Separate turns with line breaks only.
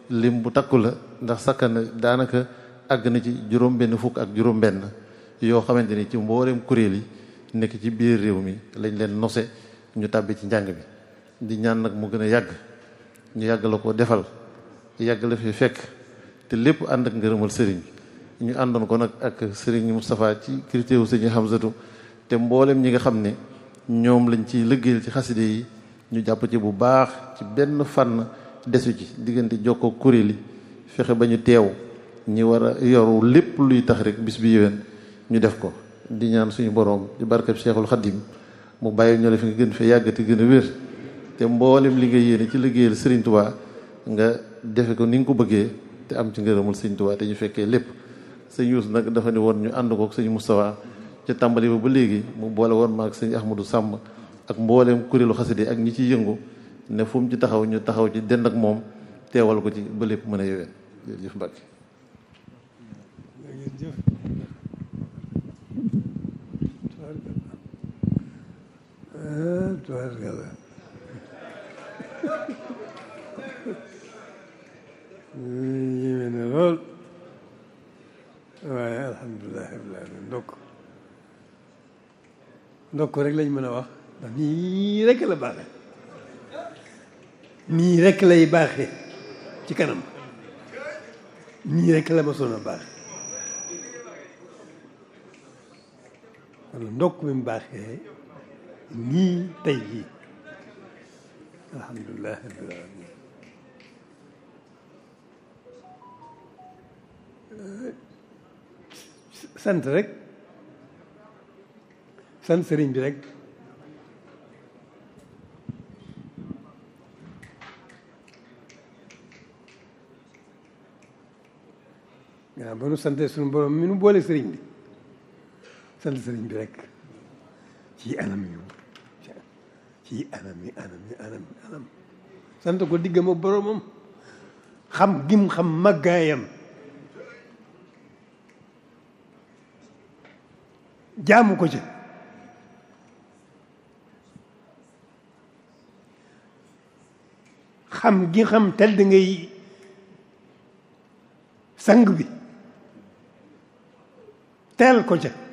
lim bu takku la ndax sakkan daanaka àgg na ci juróom benn fukk ak juróom benn yoo xamante ni ci mboolem kuréel yi nekk ci biir réew mi lañ leen nose ñu tàbbi ci njàng mi di ñaan nag mu gën a yàgg ñu yàgg la ko defal yàgg la fi fekk te lépp ànd ak ngërëmal sëriñ ñu àndoon ko nag ak sëriñ Moustapha ci critère sëriñ Hamzatu te mboolem ñi nga xam ne ñoom lañ ciy liggéeyal ci xaside yi ñu jàpp ci bu baax ci benn fànn desu ci diggante jokkoo kuréel yi fexe ba ñu teew ñi war a yoru lépp luy tax rek bis bi yéwén ñu def ko di ñaan suñu boroom di barkeb Cheikhul Khadim mu bàyyi ñoo la fi nga gën fee yàgg te gën a wér te mboolem li nga yéene ci liggéeyal Serigne Touba nga defe ko ni nga ko bëggee te am ci ngërëmul Serigne Touba te ñu fekkee lépp sëñ Youssou nag dafa ne woon ñu ànd ko ak sëñ Moustapha ca tàmbali ba ba léegi mu boole woon ma ak sëñ Ahmadou Samb ak mboolem kuréelu xaside ak ñi ciy yëngu ne fu mu ci taxaw ñu taxaw ci dend ak moom teewal ko ci ba lépp mën a yoween jërëjëf Mbacke
tubaarkalla yéeme na lool waaye alhamdulilah rabbil alamin ndokk ndokk rek lañ mën a wax ndax nii rek la baaxe nii rek lay baaxe ci kanam nii rek la ma soon a baaxe wala ndokk mi mu baaxee nii tey jii alhamdulilah rabbil alamin sant rek sant sëriñ bi rek waaw ba nu sante suñu borom mi nu boole sëriñ bi sant sëriñ bi rek ci anam yu ci anam yi anam yi anam yi anam sant ko diggam ak boromam xam gim xam màggaayam jaamu ko ci xam gi xam tedd ngay sang bi teel ko ca